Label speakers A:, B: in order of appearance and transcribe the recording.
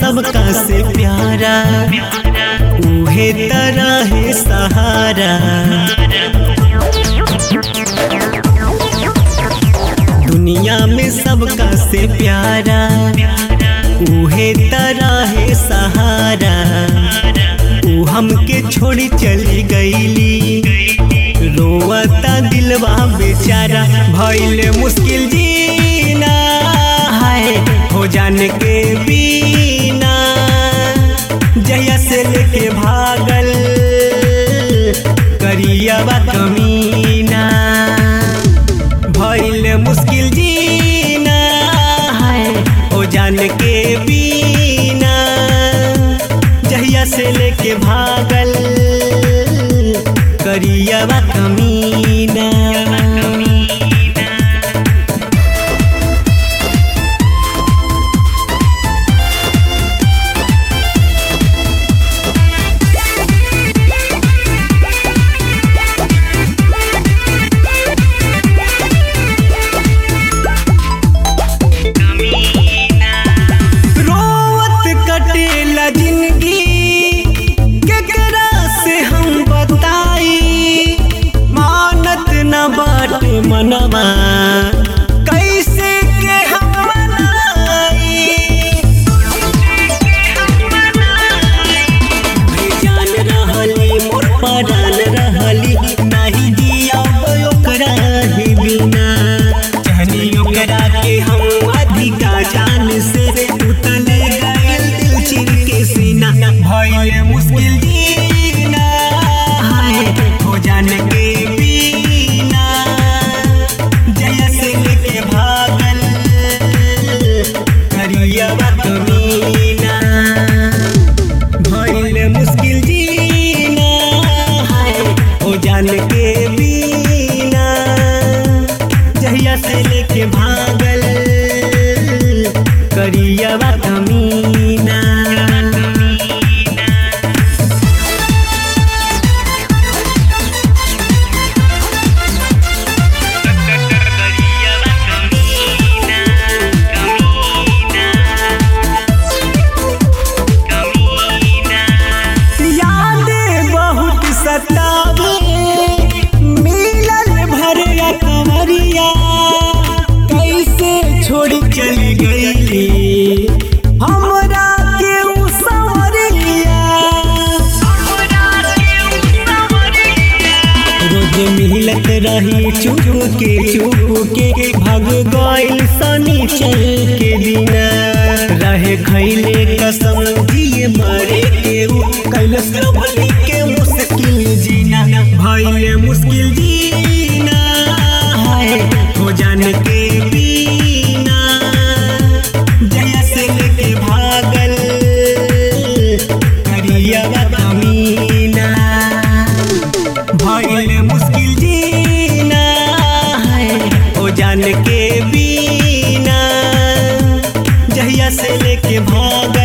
A: सबका से प्यारा उहे तरह है सहारा दुनिया में सबका से प्यारा उहे तरह है सहारा ऊ हमके छोड़ी चली गईली रोवता दिलवा बेचारा भइले मुश्किल जीना है हो जाने के बिना जया से लेके भागल करियावा कमीना भइले मुश्किल जीना है हो जाने के बिना जहिया से लेके भागल करियावा कमीना रोवत कटेला जिंदगी केकरा से हम बताई मानत न बाटे मनवा कैसे के हम मनाई बेजान रहली मोर परान रहली नाही जिया ओकरा ही बिना चाहनी ओकरा के हम अधिका जान से उतले गइल दिल चिर के सीना भइले मुश्किल जीना हाय हो जाने के बिना जया से लेके भागल करियावा कमीना भइले मुश्किल जीना है हो जान के बिना जहिया से लेके भागल करियावा कमीना यादें बहुत सतावे मिलल भरिया कमरिया कैसे छोड़ चली गईली हमरा के उ संवरिया रोज मिलत रही चुप के चुप के भग गइल शनिचर के दिना रहे खैले कसम दिए मरे के उ कैलस भली के मुश्किल जीना भइले मुश्किल जीना है हो जान के बिना जया से लेके भागल करियावा कमीना भइले मुश्किल जीना है ओ जान के बिना जहिया से लेके भाग